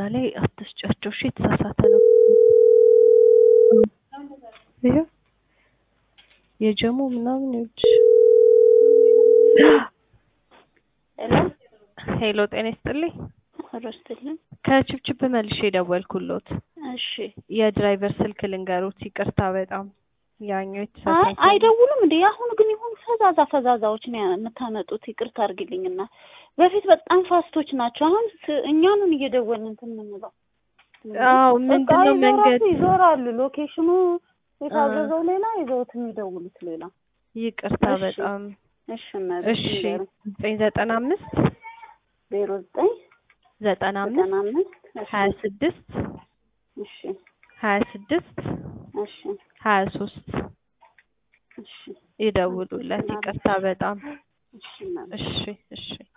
ላይ አትስጫቸው እሺ የተሳሳተ ነው ይኸው የጀሙ ምናምን ይኸውልሽ ሄሎ ሄሎ ጤና ይስጥልኝ ረስትልን ከችብችብ መልሼ የደወልኩሎት እሺ የድራይቨር ስልክ ልንገሩት ይቅርታ በጣም ያኛው አይ የተሳሳተ አይደውሉም እንዴ አሁን ግን የሆኑ ፈዛዛ ፈዛዛዎች ነው የምታመጡት ይቅርታ አድርጊልኝና በፊት በጣም ፋስቶች ናቸው አሁን ስ- እኛንን እየደወልን እንትን የምንለው አዎ ምንድነው በቃ መንገድ ይዞራሉ ይዞራሉ ሎኬሽኑ የታዘዘው ሌላ ይዘውት የሚደውሉት ሌላ ይቅርታ እሺ። በጣም እሺ እነዚህ እሺ ዘጠኝ ዘጠና አምስት ዜሮ ዘጠኝ ዘጠና አምስት ዘጠና አምስት እሺ ሀያ ስድስት እሺ ሀያ ስድስት እሺ ሀያ ሶስት እሺ ይደውሉለት ይቅርታ በጣም እሺ እናቴ። እሺ እሺ